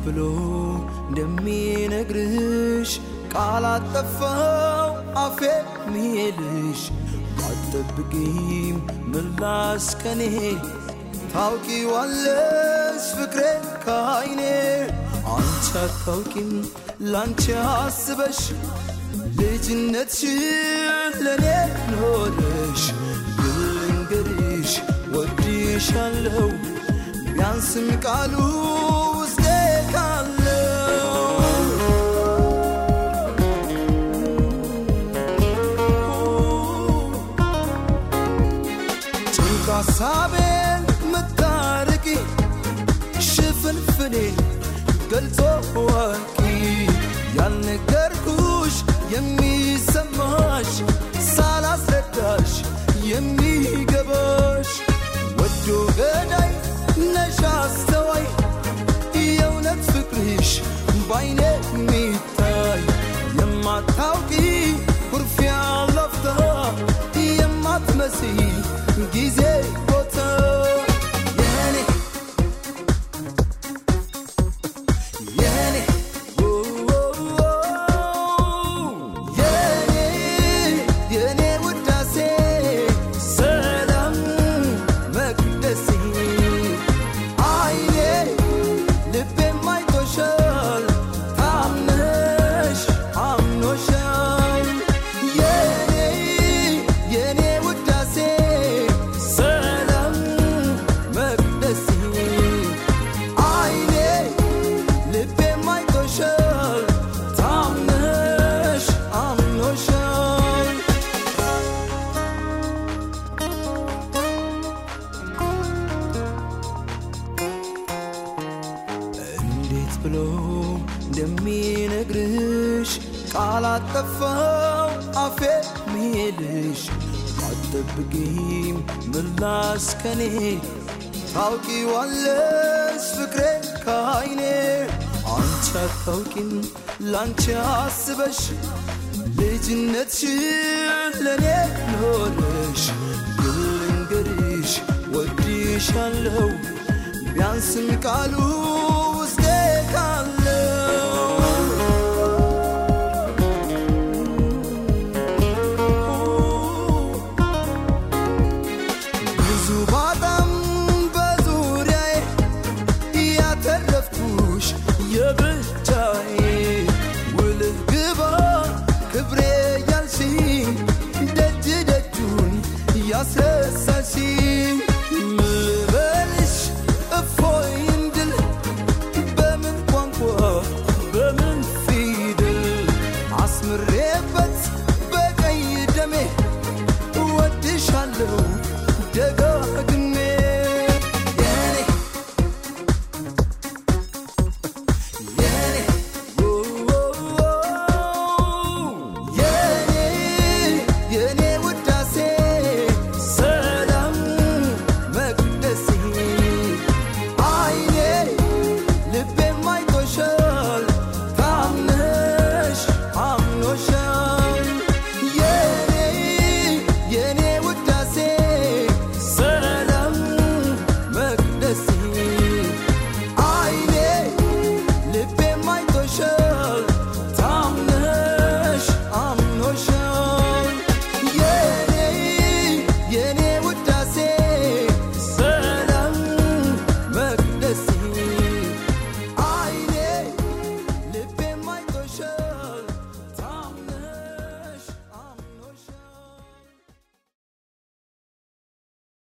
ብሎ እንደሚነግርሽ ቃል አጠፋው አፌ ሚሄልሽ አትጠብቂም ምላስ ከኔ ታውቂዋለሽ ፍቅሬን ከአይኔ አንቺ አታውቂም ላንቺ አስበሽ ልጅነትሽን ለእኔ ኖረሽ ግን ልንገርሽ ወድሻለሁ ቢያንስም ቃሉ ውስጤ ካለው ጭንቅ ሀሳቤን ምታርቂ ሽፍንፍኔ ገልጾ ወቂ ያልነገርኩሽ የሚሰማሽ ሳላስረዳሽ የሚገባሽ ወዶ ገዳይ ነሽ አስተዋይ የእውነት ፍቅርሽ ባይኔ የሚታይ የማታውቂ ኩርፊያ ለፍታ የማትመሲ ጊዜ ቦታ የኔ የኔ የኔ የኔ ውዳሴ ሰላም መቅደሴ አይኔ ልቤም አይቶሻል ታምነሽ አምኖሻል የኔ የኔ ውዳሴ ሰላም መቅደሴ አይኔ ልቤም አይቶሻል ታምነሽ አምኖሻል እንዴት ብሎ እንደሚነግርሽ ቃል አጠፋው አፌ ሚሄልሽ አትጠብቂም ምላስ ከኔ ታውቂዋለሽ ፍቅሬን ከአይኔ አንቺ አታውቂም ላንቺ አስበሽ ልጅነትሽን ለእኔ ኖረሽ ግን ልንገርሽ ወድሻለሁ ቢያንስም ቃሉ ውስጤ ካለው ብዙ ባጣም በዙሪያዬ ያተረፍኩሽ የብቻዬ ውልህ ግባ ክብሬ ያልሽኝ ደጅ ደጁን ያስረሳሽኝ ምልበልሽ እፎይ እንድል በምን ቋንቋ በምን ፊደል አስምሬበት በቀይ ደሜ እወድሻለሁ ደጋ